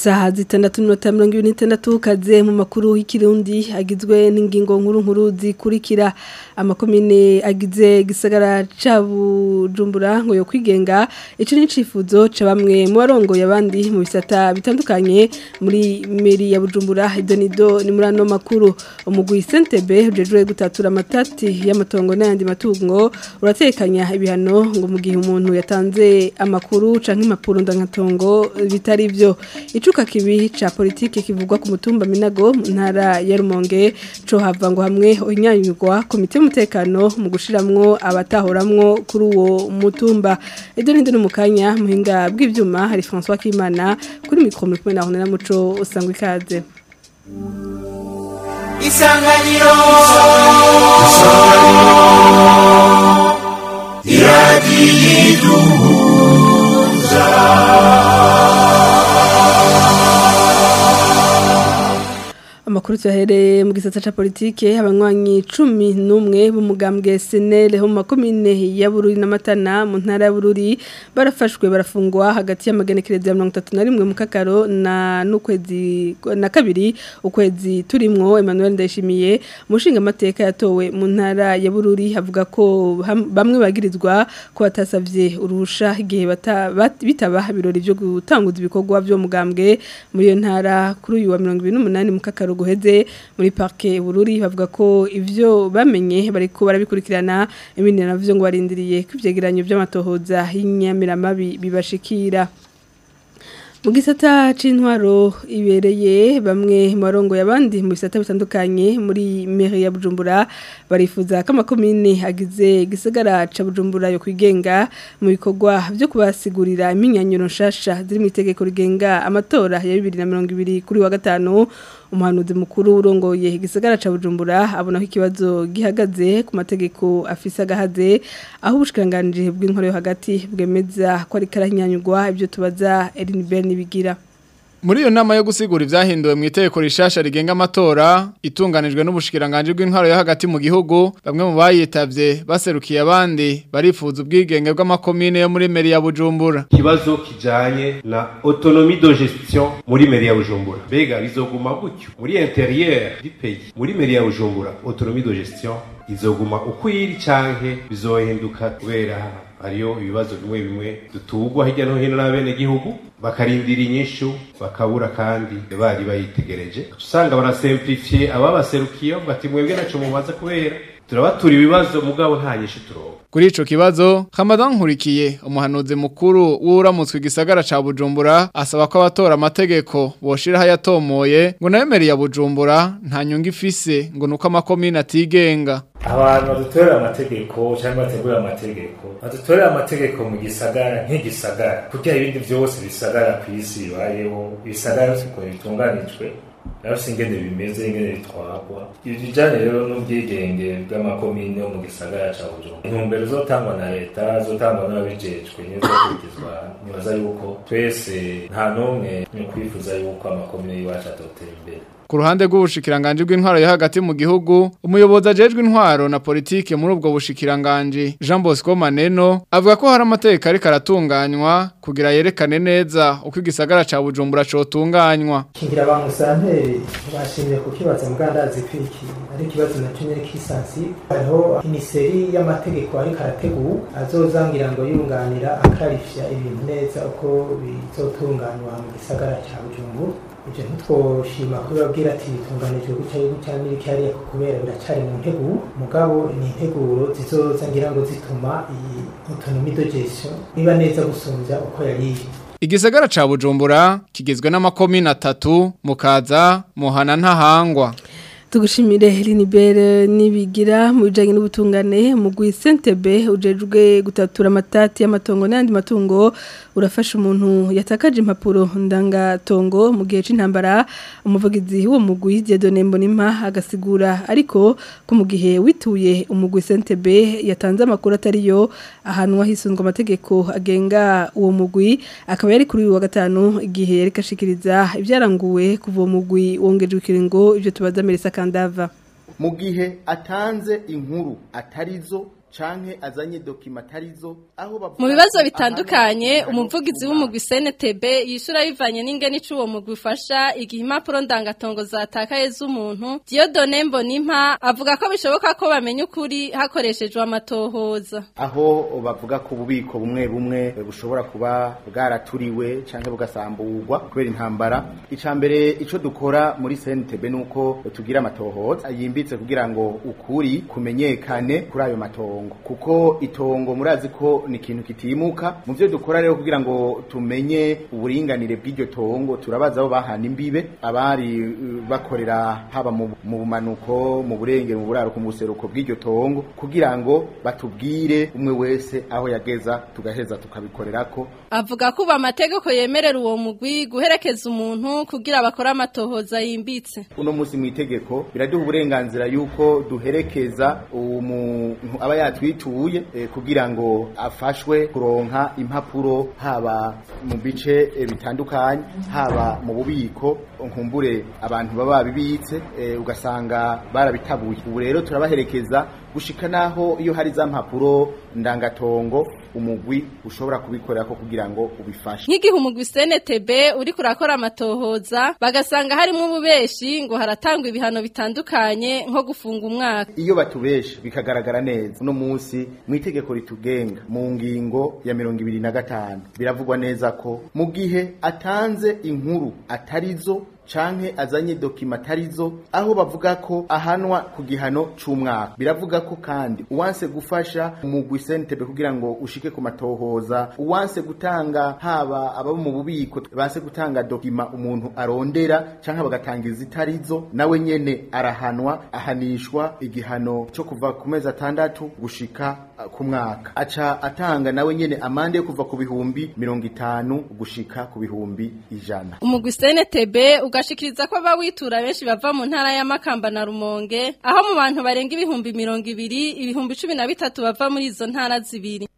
isaha zitandatu n'iminota mirongo ibiri n'itandatu kaze mu makuru y'ikirundi agizwe n'ingingo nkuru nkuru zikurikira amakomine agize gisagara ca bujumbura ngo yo kwigenga ico ni icifuzo ca bamwe mu barongoye abandi mu bisata bitandukanye muri meri ya bujumbura idonido ni muri ano makuru umugwi sentebe ujejwe gutatura amatati y'amatongo n'ayandi matungo uratekanya ibihano ngo mu gihe umuntu yatanze amakuru canke impapuro ndangatongo bitari byo icuka kibi ca politike kivugwa ku mutumba minago mu ntara ya rumonge co hava ngo hamwe inyanyurwa komite y'umutekano mu gushiramwo abatahoramwo kuri uwo mutumba ejo ninde no mukanya muhinga bw'ivyuma hari François Kimana kuri mikro muri kumwe na Honera Muco usangwa ikaze Isanganiro Amakuru tuyahereye mu gisata ca politike abanywanyi 11 b'umugambwe SNL ho mu makomine ya Bururi na Matana mu ntara ya Bururi barafashwe barafungwa hagati y'amagenekerezo ya 31 mu kakaro na n'ukwezi na kabiri ukwezi turimwo Emmanuel Ndayishimiye umushinga amateka yatowe mu ntara ya Bururi avuga ko ham- bamwe bagirizwa ko batasavye uruhusha igihe bata- bat- bitaba ibirori byo gutanguza ibikorwa byo mugambwe muri iyo ntara kuri uyu wa 28 mu kakaro guheze muri parke bururi bavuga ko ivyo bamenye bariko barabikurikirana ibindi navyo ngo barindiriye ko ivyegeranyo vy'amatohoza y'inyamiramabi bibashikira mu gisata c'intwaro ibereye bamwe mu barongoye abandi mu bisata bitandukanye muri mairie ya Bujumbura barifuza ko amakomine agize gisagara ca Bujumbura yo kwigenga mu bikorwa byo kubasigurira iminyanyuro nshasha ziri mu itegeko rigenga amatora ya 2020 kuri wa gatanu umuhanuzi mukuru urongoye igisagara ca Bujumbura abona ko ikibazo gihagaze ku mategeko afise agahaze aho ubushikiranganje bw'inkoro yo hagati bwemeza ko ari karanyanyugwa ibyo tubaza Elinbert nibigira Muri iyo nama yo gusigura ivyahinduwe mu itegeko rishasha rigenga amatora itunganijwe n'ubushikiranganje bw'intwaro yo hagati mu gihugu bamwe mu bayitavye baserukiye abandi barifuza ubwigenge bw'amakomine yo muri meri ya Bujumbura ikibazo kijanye na autonomie de gestion muri meri ya Bujumbura mbega bizoguma gutyo muri intérieur du pays muri meri ya Bujumbura autonomie de gestion izoguma ukwiri canke bizohinduka kubera hariyo ibibazo bimwe bimwe dutugwa hirya no hino n'abene gihugu bakarindira inyishu bakabura kandi bari bayitegereje usanga barasimplifiye ababaserukiye bavuga ati mwebwe naco mubaza kubera turabatura ibibazo mugabo nta nyishu turonka Kuri ico kibazo Hamadan Nkurikiye umuhanuzi mukuru w'uramutswe igisagara ca Bujumbura asaba ko abatora amategeko boshira hayatomoye ngo nayo meri ya Bujumbura nta nyungu ifise ngo nuko amakomine atigenga abantu badutorera amategeko cyangwa bategura amategeko badutorera amategeko mu gisagara nk'igisagara kugira ibindi byose bisagara ku isi bibayeho ibisagara byose ukuntu bitunganijwe nabyo ingene bimeze ingene bitwarwa ibi bijyanye rero n'ubwigenge bw'amakomine yo mu gisagara cya bujumbura intumbero zotangwa na leta zotangwa n'ababijejwe nizo kurikizwa nibaza yuko twese nta n'umwe ni kwifuza yuko amakomine y'iwacu atotera imbere Ku ruhande rw'ubushikiranganje bw'intwaro yo hagati mu gihugu, umuyobozi ajejwe intwaro na politike muri ubwo bushikiranganje Jean Bosco Maneno avuga ko hari amategeko ariko aratunganywa kugira yerekane neza uko igisagara ca Bujumbura cotunganywa. kingira ba musanteri bashimye kukibaza mugandazi kwiki ari ikibazo na kimwe kisansi hariho iniseri y'amategeko ariko arategura azozangira ngo yunganira akarifya ibintu neza uko bizotunganywa mu gisagara cya bujumbura ibyo ntitwoshima kubibabwira ati bitunganijwe gutya gutya n'ibiki hariya kubera biracari mu nteguro mugabo ni integuro zizoza ngira ngo zituma iyi autonomie de gestion iba neza gusumbya uko yari iri Igisagara ca Bujumbura kigizwe n'amakomine atatu, Mukaza, Muhana ntahangwa. tugushimire Linibere nibigira mu bijanye n'ubutungane mu Sentebe ujejwe gutatura amatati y'amatongo n'andi matungo urafasha umuntu yatakaje impapuro ndangatongo mu gihe c'intambara umuvugizi w'uwo mugwi Dieudonne Mbonimpa agasigura ariko ko mu gihe wituye umugwi Sentebe yatanze amakuru atariyo ahanwa hisunzwe amategeko agenga uwo mugwi akaba yari kuri uyu wa gatanu igihe yari kashikiriza ibyaranguwe kuva uwo mugwi wongejwe ikiringo ibyo tubaza Melissa Kandava mu gihe atanze inkuru atarizo canke azanye dokima atarizo aho bavuga mu bibazo ko bitandukanye ahanwa umuvugizi igihano w'umugwi CNTB yishura bivanye n'ingene icuwo mugwi ufasha igihe impapuro ndangatongo zatakaye z'umuntu Dieudonne Mbonimpa avuga ko bishoboka ko bamenya ukuri hakoreshejwe amatohoza aho bavuga ko ububiko bumwe bumwe bushobora kuba bwaraturiwe canke bugasamburwa kubera intambara ica mbere ico dukora muri CNTB nuko tugira amatohoza yimbitse kugira ngo ukuri kumenyekane kuri ayo matongo kuko itongo murazi ko ni ikintu kitimuka mu byo dukora rero kugira ngo tumenye uburinganire bw'iryo tongo turabaza aho bahana imbibe abari uh, bakorera haba mu mu bumanuko mu burengero mu buraruko mu buseruko bw'iryo tongo kugira ngo batubwire umwe wese aho yageza tugaheza tukabikorerako avuga ko ubu amategeko yemerera uwo mugwi guherekeza umuntu kugira bakore amatohoza yimbitse uno munsi mu itegeko biraduha uburenganzira yuko duherekeza umuntu aba yatwituye eh, kugira ngo afashwe kuronka impapuro haba mu bice eh, bitandukanye haba mu bubiko nkumbure abantu baba babibitse eh, ugasanga barabitabuye ubu rero turabaherekeza gushika naho iyo hari za mpapuro ndangatongo umugwi ushobora kubikorera ko kugira ngo ubifashe nk'igihe umugwi CNTB uri kurakora amatohoza bagasanga harimo ububeshi ngo haratangwa ibihano bitandukanye nko gufunga umwaka iyo batubeshe bikagaragara neza uno munsi mu itegeko ritugenga mu ngingo ya mirongo ibiri na gatanu biravugwa neza ko mu gihe atanze inkuru atarizo canke azanye dokima atarizo aho bavuga ko ahanwa ku gihano c'umwaka biravuga ko kandi uwanse gufasha umugwi sentebe kugira ngo ushike ku matohoza uwanse gutanga haba ababo mu bubiko banse gutanga dokima umuntu arondera canke bagatanga izitarizo nawe nyene arahanwa ahanishwa igihano co kuva ku mezi atandatu gushika uh, ku mwaka aca atanga nawe nyene amande yo kuva ku bihumbi mirongo itanu gushika ku bihumbi ijana umugwi CNTB ugashikiriza ko abawitura benshi bava mu ntara ya Makamba na Rumonge aho mu bantu barenga ibihumbi mirongo ibiri ibihumbi cumi na bitatu bava muri izo ntara zibiri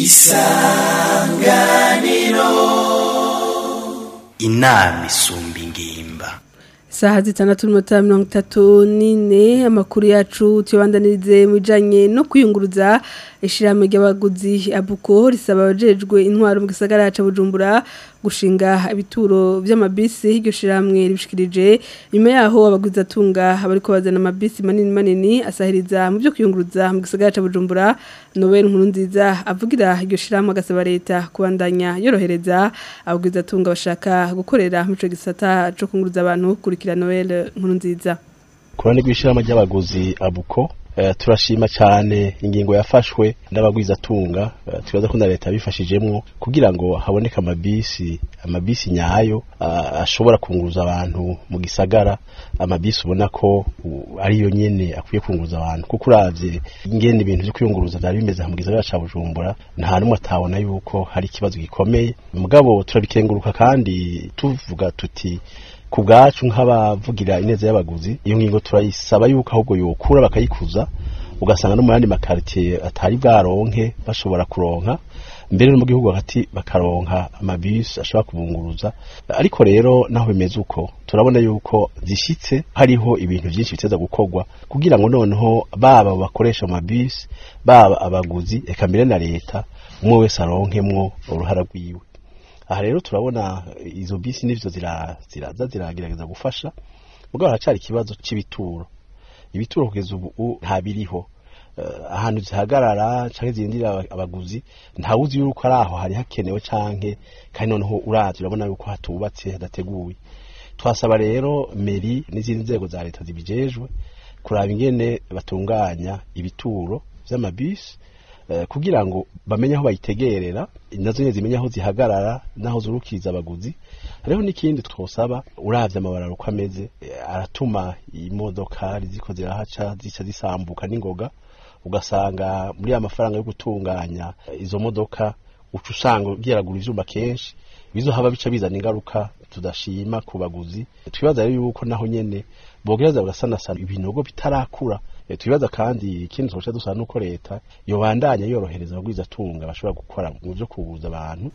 inama isumba ingimba Saha zitandatu n'umunota mirongo itatu n'ine amakuru yacu tuyabandanirize mu bijanye no kwiyunguruza ishirahamwe ry'abaguzi abuko risaba abajejwe intwaro mu gisagara ca Bujumbura gushinga ibituro vy'amabisi iryo shirahamwe ribishikirije nyuma yaho abaguzi atunga abariko bazana amabisi manini manini asahiriza mu byo kwiyunguruza mu gisagara ca Bujumbura Noel Nkurunziza avugira iryo shirahamwe agasaba leta kubandanya yorohereza abaguzi atunga bashaka gukorera mu ico gisata co kunguruza abantu kurikira Noel Nkurunziza kurane rw'ishirama ry'abaguzi abuko eh, turashima cyane ingingo yafashwe n'abagwizatunga eh, twibaza ko na leta yabifashijemwo kugira ngo haboneke amabisi amabisi nyayo ah, ashobora kunguruza abantu mu gisagara amabisi ubona ko u- ariyo nyene akwiye kunguruza abantu kuko uravye ingene ibintu vyo kwiyunguruza vyari bimeze mu gisagara ca Bujumbura nta numwe atabona yuko hari ikibazo gikomeye mugabo turabikenguruka kandi tuvuga tuti ku bwacu nk'abavugira ineza y'abaguzi iyo ngingo turayisaba yuko ahubwo yokura bakayikuza ugasanga no mu yandi makaritiye atari bwaronke bashobora kuronka mbere no mu gihugu hagati bakaronka amabisi ashobora kubunguruza ariko rero naho bimeze uko turabona yuko zishitse hariho ibintu byinshi biteza gukorwa kugira ngo noneho baba bakoresha amabisi baba abaguzi eka mbere na leta umwe wese aronkemwo uruhara rwiwe aha rero turabona izo bisi nivyo zira- ziraza ziragerageza gufasha mugabo haracari ikibazo c'ibituro ibituro kugeza ubu nta biriho Eh, ahantu zihagarara canke zirindira aba- abaguzi ntawuzi yuko ari aho hari hakenewe canke kandi noneho uravye urabona yuko hatubatse hadateguye twasaba rero meri n'izindi nzego za leta zibijejwe kuraba ingene batunganya ibituro vy'amabisi eh, kugira ngo bamenye aho bayitegerera nazo nyene zimenye aho zihagarara naho zurukiriza abaguzi hariho n'ikindi twosaba uravye amabararo uko ameze eh, aratuma imodoka ziko zirahaca zica zisambuka n'ingoga ugasanga muri ya mafaranga yo gutunganya eh, izo modoka uca usanga ugeragura ivyuma kenshi bizohaba bica bizana ingaruka tudashima ku baguzi twibaza rero yuko naho nyene bogereza bagasanasana ibinogo bitarakura Eh, twibaza kandi ikindi twoca dusaba nuko leta yobandanya yorohereza abagwizatunga bashobora gukora mu vyo kubuza abantu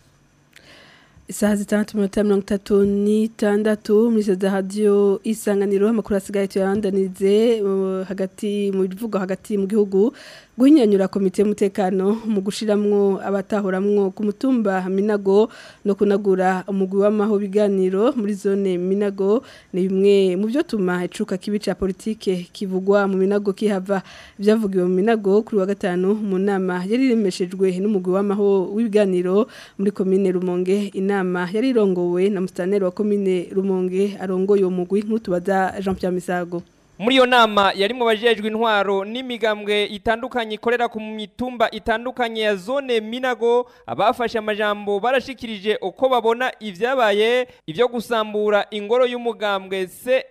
Isaha zitandatu minota mirongo itatu n'itandatu muri za radiyo isanganiro amakuru asigaye tuyabandanirize uh, hagati mu bivuga hagati mu gihugu guhinyanyura komite y'umutekano mu gushiramwo abatahuramwo ku mutumba Minago no kunagura umugwi w'amaho biganiro muri zone Minago ni bimwe mu byo tuma icuka kibi ca politike kivugwa mu Minago kihava byavugiwe mu Minago kuri wa gatanu mu nama yari rimeshejwe n'umugwi w'amaho w'ibiganiro muri komine Rumonge inama yari irongowe na mustaneri wa komine Rumonge arongoye uwo mugwi nk'utubaza Jean Pierre Misago muri iyo nama yarimo bajejwe intwaro n'imigambwe itandukanye ikorera ku mitumba itandukanye ya zone Minago abafashe amajambo barashikirije uko babona ivyabaye ivyo gusambura ingoro y'umugambwe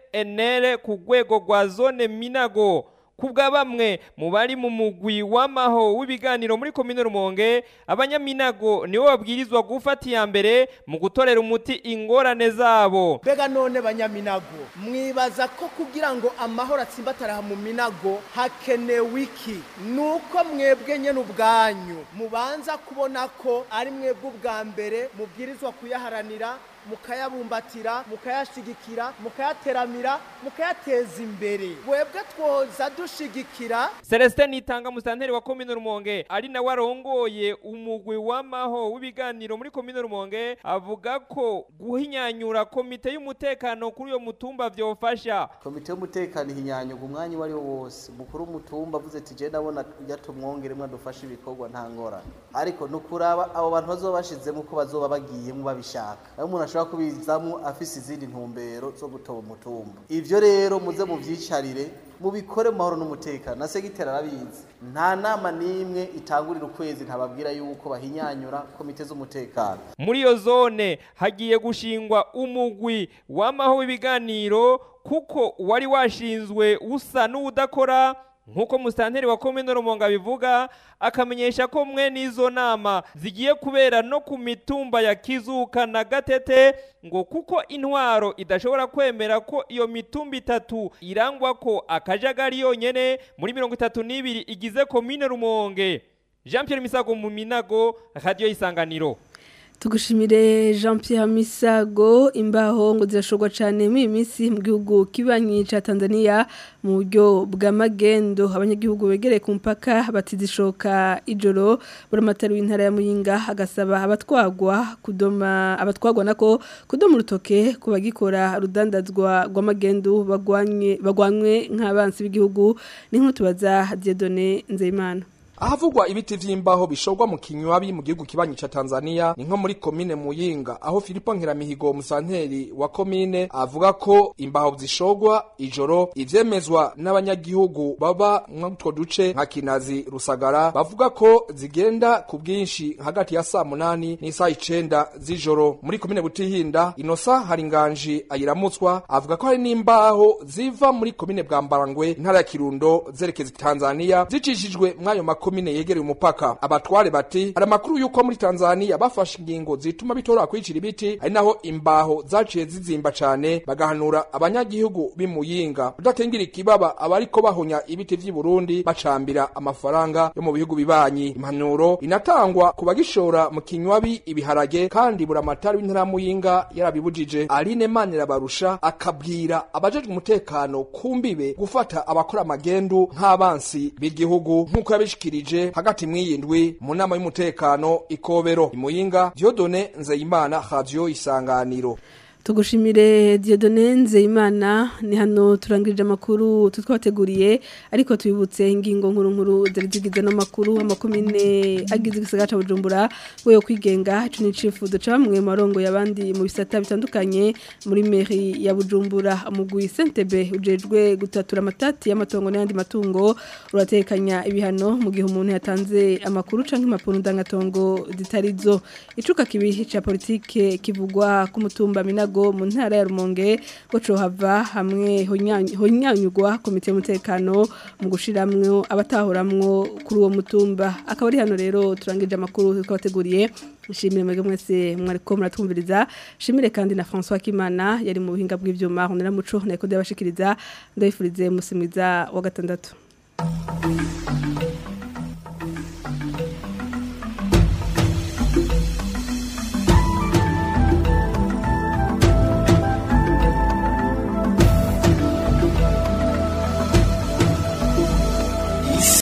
CNL ku rwego rwa zone Minago kubwa bamwe mu bari mu mugwi w'amaho w'ibiganiro muri komine Rumonge abanyaminago nibo babwirizwa gufata iya mbere mu gutorera umuti ingorane zabo mbega none banyaminago mwibaza ko kugira ngo amahoro atsimbatara mu minago hakenewe iki nuko mwebwe nyene ubwanyu mubanza kubona ko ari mwebwe ubwa mbere mubwirizwa kuyaharanira mukayabumbatira mukayashigikira mukayateramira mukayateza imbere webwe twoza dushigikira Celestin Nitanga musanteri wa komine Rumonge ari nawe arongoye umugwi w'amaho w'ibiganiro muri komine Rumonge avuga ko guhinyanyura komite y'umutekano kuri uyo mutumba vyofasha komite y'umutekano ihinyanyuga umwanya wari wo wose mukuru w'umutumba avuze ati je ndabona yatumwongeremwe adufashe ibikorwa nta ngorane ariko nukuraba abo bantu bazoba bashizemo ko bazoba bagiyemo babishaka aho umuntu ashobora kubizamo afise izindi ntumbero zo gutoba umutumba ivyo rero muze muvyicarire mubikore mu mahoro n'umutekano na segiteri arabizi nta nama n'imwe itangurira ukwezi ntababwira yuko bahinyanyura komite z'umutekano muri iyo zone hagiye gushingwa umugwi w'amaho w'ibiganiro kuko wari washinzwe usa n'uwudakora nk'uko musitanteri wa komine rumonga bivuga akamenyesha ko mwe n'izo nama zigiye kubera no ku mitumba ya kizuka na gatete ngo kuko intwaro idashobora kwemera ko iyo mitumba itatu irangwa ko akajagari yonyene muri mirongo itatu n'ibiri igize komine rumonge jean Pierre misago mu minago radiyo y'isanganiro tugushimire jean Pierre misago imbaho ngo zirashorwa cyane muri iyi minsi mu gihugu kibanyi cya tanzania mu buryo bw'amagendo abanyagihugu begereye ku mupaka batizishoka ijoro buramatari w'intara ya muyinga agasaba abatwagwa kudoma abatwagwa nako kudoma urutoke ku bagikora rudandazwa rw'amagendo bagwanywe nk'abansi b'igihugu ni nk'utubaza diedone nzeyimana ahavugwa ibiti vy'imbaho bishorwa mu kinywabi mu gihugu kibanyi ca Tanzania ni nko muri komine Muyinga aho Filipo Nkeramihigo musanteri wa komine avuga ko imbaho zishorwa ijoro ivyemezwa n'abanyagihugu baba mw'utwo duce nka Kinazi Rusagara bavuga ko zigenda ku bwinshi hagati ya saa munani n'isaha icenda z'ijoro muri komine Butihinda Inosa Haringanji ayiramutswa avuga ko hari n'imbaho ziva muri komine Bwambarangwe intara ya Kirundo zerekeza Tanzania zicishijwe mwayo makuru komine yegereye umupaka abatware bati hari amakuru yuko muri Tanzania bafashe ingingo zituma bitora kwicira ibiti ari naho imbaho zaciye zizimba cane bagahanura abanyagihugu b'imuyinga udatengira ikibaba abariko bahonya ibiti vy'i Burundi bacambira amafaranga yo mu bihugu bibanyi impanuro inatangwa ku bagishora mu kinywabi ibiharage kandi buramatari w'intara muyinga yarabibujije Aline Manira barusha akabwira abajejwe umutekano kumbibe gufata abakora amagendu nk'abansi b'igihugu nk'uko yabishikira yashikirije hagati mwiyindwi mu nama y'umutekano ikobero imuyinga Diodone Nzeyimana Radio Isanganiro tugushimire Diodone Nzeyimana ni hano turangirije amakuru tutwateguriye ariko tubibutse ingingo nkuru nkuru zari zigize n'amakuru amakomine agize igisagara ca Bujumbura we yo kwigenga ico ni cifuzo ca bamwe mu marongo yabandi mu bisata bitandukanye muri mairie ya Bujumbura umugwi Sentebe ujejwe gutatura amatati y'amatongo n'andi matungo uratekanya ibihano mu gihe umuntu yatanze amakuru canke impapuro ndangatongo zitarizo icuka kibi ca politike kivugwa ku mutumba minago mu ntara ya Rumonge goco hava hamwe honyanyugwa komite y'umutekano mu gushiramwe abatahuramwo kuri uwo mutumba akaba ari hano rero turangije amakuru twabateguriye Nshimire mwege mwese mwariko muratwumviriza shimire kandi na François Kimana yari mu buhinga bw'ivyuma honera muco nako ndabashikiriza ndabifurize musimwiza wa gatandatu